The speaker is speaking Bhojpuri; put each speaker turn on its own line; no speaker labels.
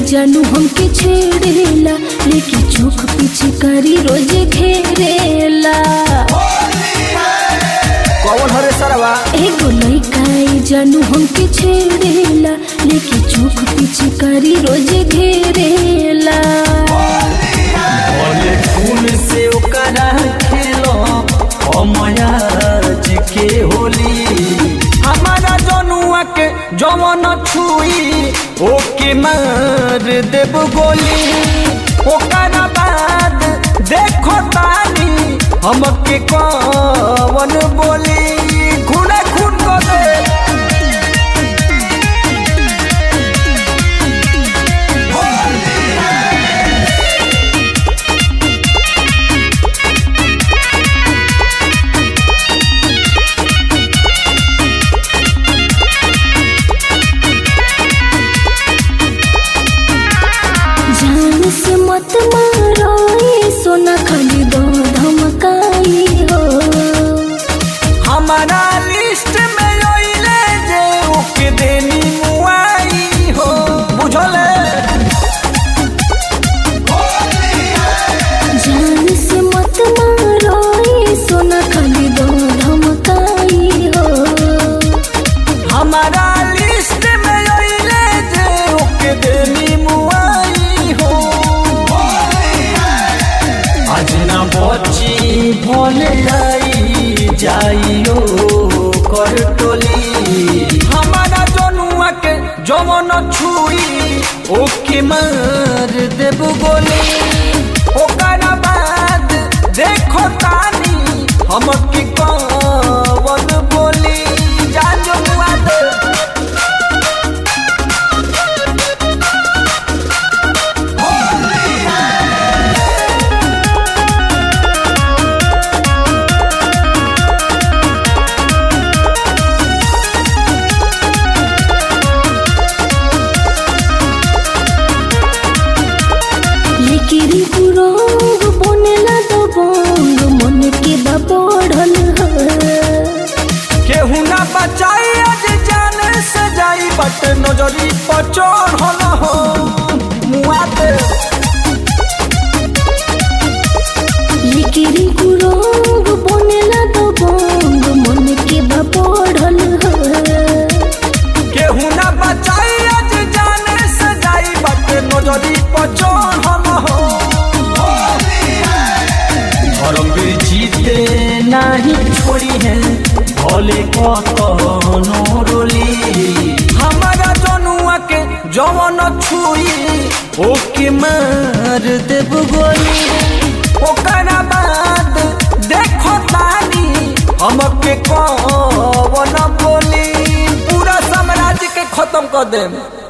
जानू हमके छेड़ेला लेके चोख पीछे करी रोज घेरेला
कौन हरे सरवा
एगो लइका ई जानू हमके छेड़ेला लेके चोख पीछे करी रोज घेरेला
बोले खून से ओकरा खेलो अमयाज के होली हमारा जनुआ के जवन छुई ओके मार देव गोली ओकरा बाद देखो तानी हमके कौन बोली खूने खून को दे
जान से मत मारो ये सोना खाली दो धमकाई हो
हमारा लिस्ट में ओइले जे ओके देनी मुआई हो बुझले
जान से मत मारो ये सोना खाली दो धमकाई हो
हमारा लिस्ट में ओइले जे ओके देनी मुआई हो आज ना बची भोले आई जाइयो कर टोली हमारा जनुआ के जमन छुई ओके मार देव गोली ओकरा बाद देखो तानी हमके कौन बोली जान जमुआ दे
लेकिरी पुरोग बनेला दो बोंग मन के बा बढ़ल है
केहू ना बचाई आज जान से जाई बट नजरी पर चढ़ल हो मुआ दे
लेकिरी पुरोग बनेला दो बोंग मन के बा बढ़ल है
केहू ना बचाई आज जान से जाई बट नजरी पर चढ़ल हो धर्मवीर जीते नहीं छोड़ी है भले कतनो रोली हमारा जनुआ के जवन छुई ओके मार देव गोली ओकरा बाद देखो तानी हमके कौन बोली पूरा साम्राज्य के खत्म कर देम